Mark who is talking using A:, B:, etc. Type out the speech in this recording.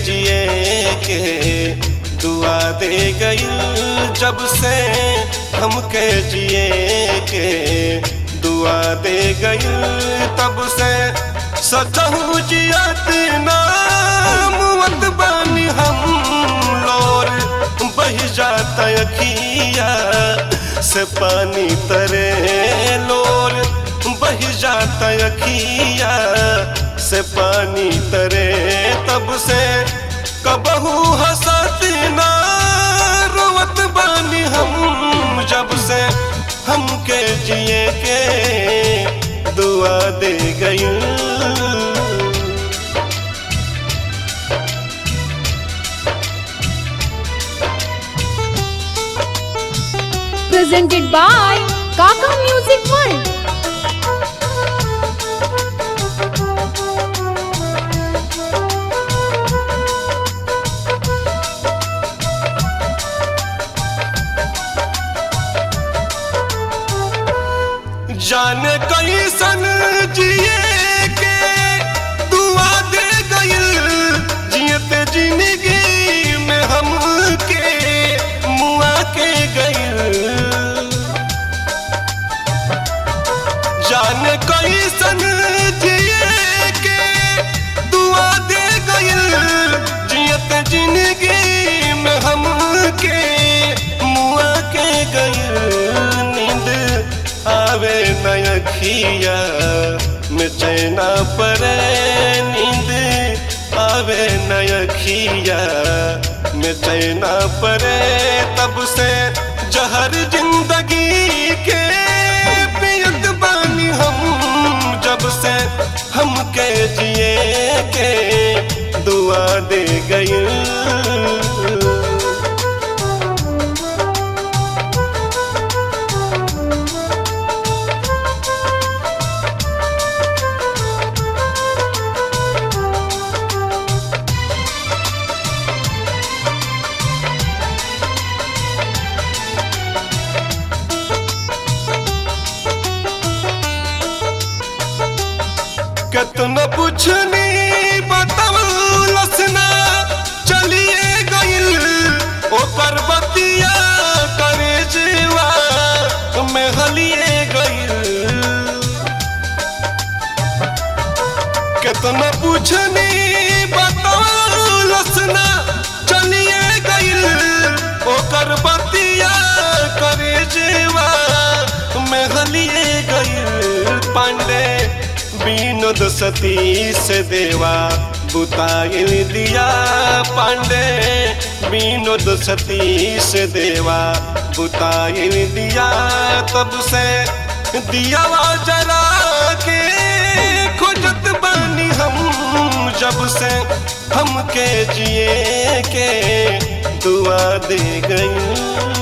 A: जिए के दुआ दे गई जब से हमके जिए के दुआ दे गई तब से सचहू जियत नामत बानी हम लोर बह जाता अखिया से पानी तरे लोर बह जाता अखिया से पानी तरे तब से कबहू हंसत ना रोवत बानी हम जब से हमके जिए के दुआ दे गई
B: presented by Kaka Music World.
A: जाने कैसन जिए के दुआ दे गइल जियते जिंदगी में हम के मुआ के गइल जाने कैसन जिए के दुआ दे गइल जियते जिंदगी में हम के मुआ के गइल नींद आवे नयखिया में चैना परे नींद आवे नयखिया में चैना परे तब से जहर जिंदगी के पियत बानी हम जब से हमके जिए के दुआ दे गई कितना पूछनी बतौलस ना चलिए गइल ओकर बतिया करे जीवा में हलिए गइल कितना पूछनी बतौलस ना चलिए गइल ओकर बतिया करे जीवा में हलिए गइल पांडे विनोद सतीश देवा बुताइल दिया पांडे विनोद सतीश देवा बुताइल दिया तब से दिया जरा के खोजत बानी हम जब से हमके जिए के दुआ दे गई